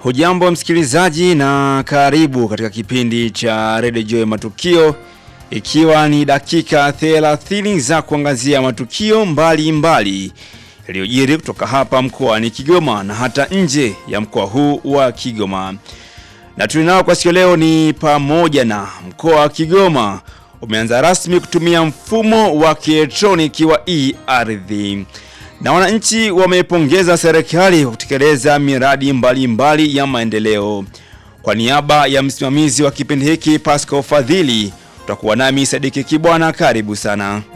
Hujambo msikilizaji na karibu katika kipindi cha Radio Joy Matukio ikiwa ni dakika 30 za kuangazia matukio mbalimbali yaliyojiri kutoka hapa mkoani Kigoma na hata nje ya mkoa huu wa Kigoma. Na tulinao kwa siku leo ni pamoja na mkoa wa Kigoma umeanza rasmi kutumia mfumo wa kielektroniki wa e-ardhi na wananchi wamepongeza serikali kwa kutekeleza miradi mbalimbali mbali ya maendeleo. Kwa niaba ya msimamizi wa kipindi hiki Pascal Fadhili, utakuwa nami Sadiki Kibwana. Karibu sana.